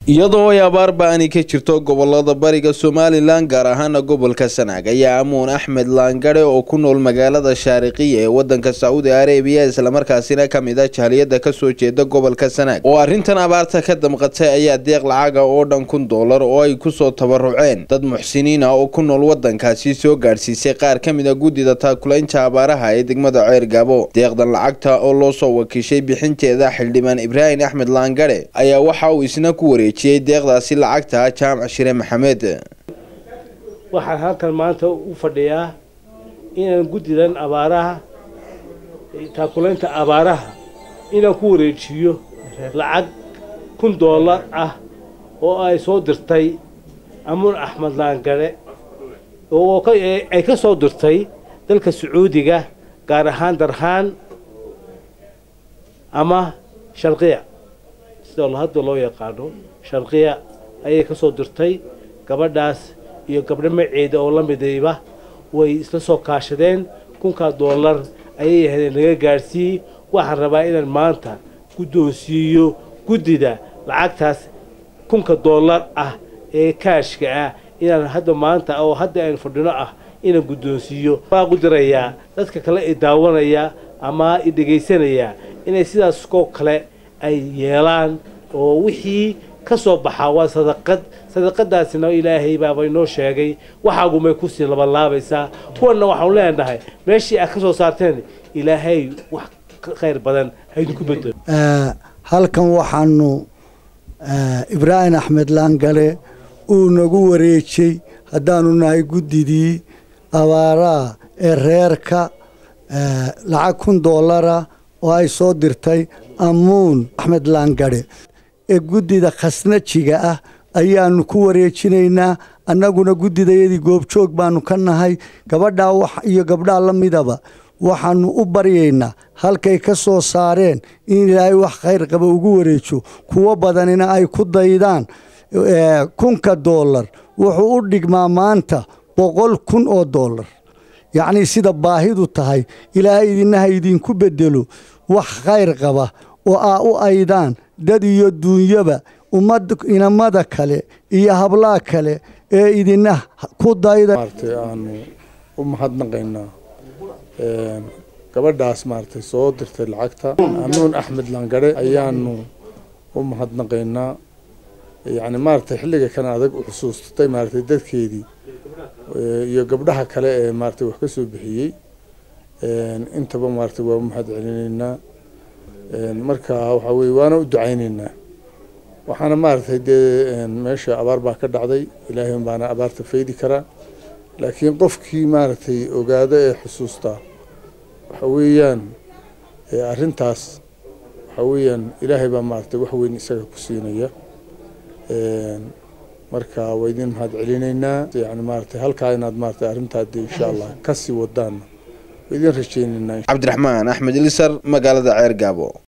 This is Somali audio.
iyadoo ay abaar ba-ani ka jirto gobolada bariga somalilan gaar ahaana gobolka sanaag ayaa amuun axmed laangare oo ku nool magaalada shaariqiya ee wadanka sacuudi arabiya islamarkaasina kamid a jahaliyada kasoo jeeda gobolka sanaag oo arrintan abaarta ka damqatay ayaa deeq lacaga oo dhan kun doolar oo ay kusoo tabaruceen dad muxsiniin ah oo ku nool wadankaasi soo gaadhsiisay qaar ka mid a guddida taakulaynta abaaraha ee degmada ceer gaabo deeqdan lacagta oo loo soo wakiishay bixinteeda xildhibaan ibraahim axmed laangare ayaa waxa uu isna ku wareejiyey deeqdaasi lacagta jaamac shire maxamed waxaan halkan maanta u fadhiyaa inaan guddidan abaaraha taakulaynta abaaraha inaan ku wareejiyo lacag kun doolar ah oo ay soo dirtay amuun axmed laangare oo ay ka soo dirtay dalka sacuudiga gaar ahaan darhaan ama sharqiya sida hadda loo yaqaano sharqiya ayay ka soo dirtay gabadhaas iyo gabdho maceeda oo la midayba way isla soo kaashadeen kunkaa doolar ayay yahdeen naga gaadhsiiyey waxaan rabaa inaan maanta guddoonsiiyo guddida lacagtaas kunka doolar ah ee kaashka ah inaan hadda maanta oo hadda aynu fadhino ah inaan guddoonsiiyo waa qudirayaa dadka kale i daawanaya ama i dhegaysanaya inay sidaas koo kale ay yeelaan oo wixii ka soo baxaa waa sadaqad sadaqadaasina ilaahay baaba inoo sheegay waxaagumay kusii labanlaabaysaa kuwanna waxaanu leenahay meeshii aad ka soo saarteen ilaahay wax ka khayr badan haydinku bedelo halkan waxaanu ibraahim axmed laangale uu nagu wareejay haddaanu nahay guddidii abaaraha ee reerka lacag kun doolara oo ay soo dirtay amuun axmed laangare ee guddida khasnajiga ah ayaanu ku wareejinaynaa annaguna guddidayadii goobjoog baanu ka nahay gabadhaa iyo gabdhaa la midaba waxaanu u baryaynaa halkay ka soo saareen in ilaahay wax khayr qaba ugu wareejo kuwo badanina ay ku daydaan kunka doolar wuxuu u dhigmaa maanta boqol kun oo doolar yacnii sida baahidu tahay ilaahay idinaha idinku bedelo wax khayr qaba oo aa u aydaan dad iyo duunyaba ummad inamada kale iyo hablaha kale ee idina ku dayda maaragtay aanu u mahadnaqaynaa gabadhaas maaragtay soo dirtay lacagta amuun axmed langare ayaanu u mahadnaqaynaa yacni maaragtay xilliga kan adag u xusuustatay maaragtay dadkeedii iyo gabdhaha kale ee maaragtay wax ka soo bixiyey intaba maaragtay waa u mahad celinaynaa marka waxaa weye waana u ducaynaynaa waxaana maaragtay dee meesha abaar baa ka dhacday ilaahay baana abaarta faydi karaa laakiin qofkii maaragtay ogaado ee xusuustaa waxa weeyaan arrintaas waxa weeyaan ilaahay baa maaragtay wax weyn isaga ku siinaya marka waa idin mahad celinaynaa yani maaragtay halkaa inaad maaragtay arrintaa dee insha allah kasii wadaana waa idin rajaynaynaa cabdiraxmaan axmed ilisar magaalada ceer gaabo